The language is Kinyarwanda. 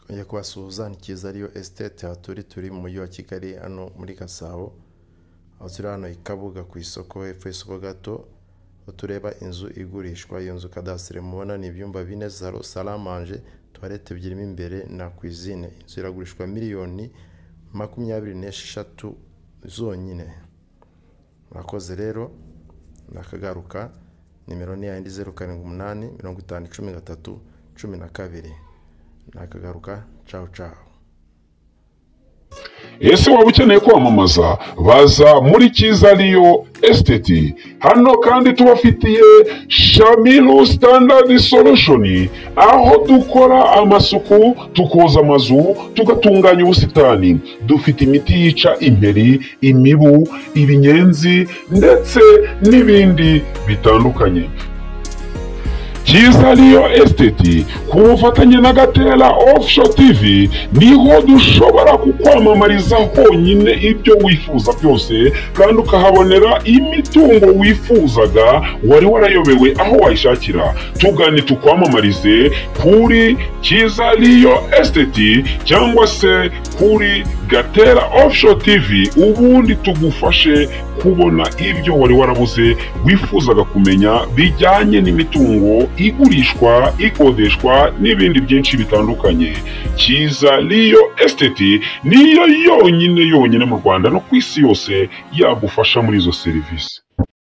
njya kuba suzani cyiza ariyo esiteti haturi turi mu mujyi wa kigali hano muri gasabo aho turi hano i kabuga ku isoko hepfo y'isoko gato aho tureba inzu igurishwa iyo nzu kadasitiri mubona ni ibyumba bine salo saramanje tuwarete ebyiri mo imbere na kwizine inzu iragurishwa miliyoni makumyabiri n'esheshatu zonyine murakoze rero nakagaruka nimero ni yayindi zeru karindwi umunani mirongo itanu cumi gatatu cumi na kabiri nakagaruka cawu cawu ese waba ukeneye kwamamaza baza muri cyiza riyo esiteti hano kandi tubafitiye shamiru sitandadi solushoni aho dukora amasuku tukoza amazu tugatunganya ubusitani dufite imiti yica imperi imibu ibinyenzi ndetse n'ibindi bitandukanye cyiza niyo esiteti ku bufatanye na gatera ofusho tivi niho dushobora kukwamamariza honyine ibyo wifuza byose kandi ukahabonera imitungo wifuzaga wari warayobewe aho wayishakira tugane tukwamamarize kuri cyiza niyo esiteti cyangwa se kuri gatera ofusho tivi ubundi tugufashe kubona ibyo wari warabuze wifuzaga kumenya bijyanye n'imitungo igurishwa ikodeshwa n'ibindi byinshi bitandukanye cyiza niyo esiteti niyo yonyine yonyine mu rwanda no ku isi yose yagufasha muri izo serivisi